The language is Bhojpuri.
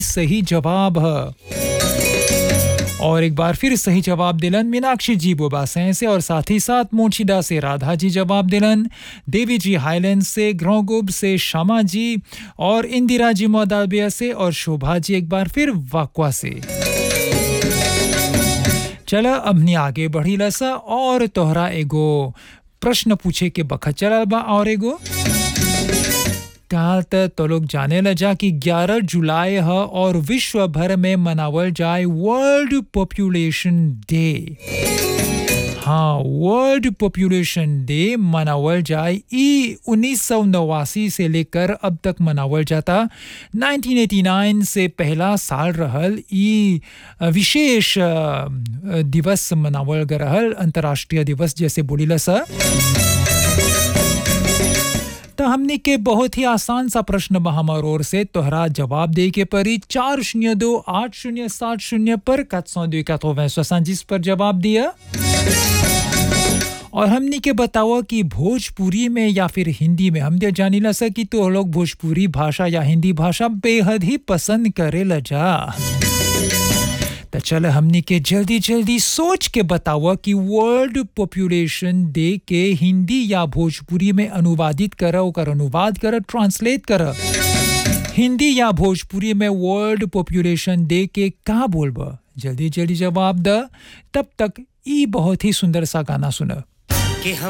सही जवाब है और एक बार फिर सही जवाब दिलन मीनाक्षी जी बोबासैं से और साथ ही साथ मोचिदा से राधा जी जवाब दिलन देवी जी हाईलैंड से ग्रोगुब से शमा जी और इंदिरा जी मोदाबिया से और शोभा जी एक बार फिर वाकवा से चला अपनी आगे बढ़ी लसा और तोहरा एगो प्रश्न पूछे के बखत चलल बा और एगो कहा त तो लोग जाने ल जा कि 11 जुलाई है और विश्व भर में मनावल जाए वर्ल्ड पॉपुलेशन डे हाँ वर्ल्ड पॉपुलेशन डे मनावल जाए ई उन्नीस सौ नवासी से लेकर अब तक मनावल जाता 1989 से पहला साल रहल ई विशेष दिवस मनावल गए रहल अंतर्राष्ट्रीय दिवस जैसे बोलीला सर तो हमने के बहुत ही आसान सा प्रश्न बा हमार ओर से तोहरा जवाब दे के परी चार शून्य दो आठ शून्य सात शून्य पर सौ दो जिस पर जवाब दिया और हमने के बताओ कि भोजपुरी में या फिर हिंदी में हम दे जानी ला कि तो लोग भोजपुरी भाषा या हिंदी भाषा बेहद ही पसंद करे ल जा तो चल हमने के जल्दी जल्दी सोच के बताओ कि वर्ल्ड पॉपुलेशन डे के हिंदी या भोजपुरी में अनुवादित कर ओकर अनुवाद कर ट्रांसलेट कर हिंदी या भोजपुरी में वर्ल्ड पॉपुलेशन डे के का बोलब जल्दी जल्दी जवाब द तब तक ई बहुत ही सुंदर सा गाना सुन कि हम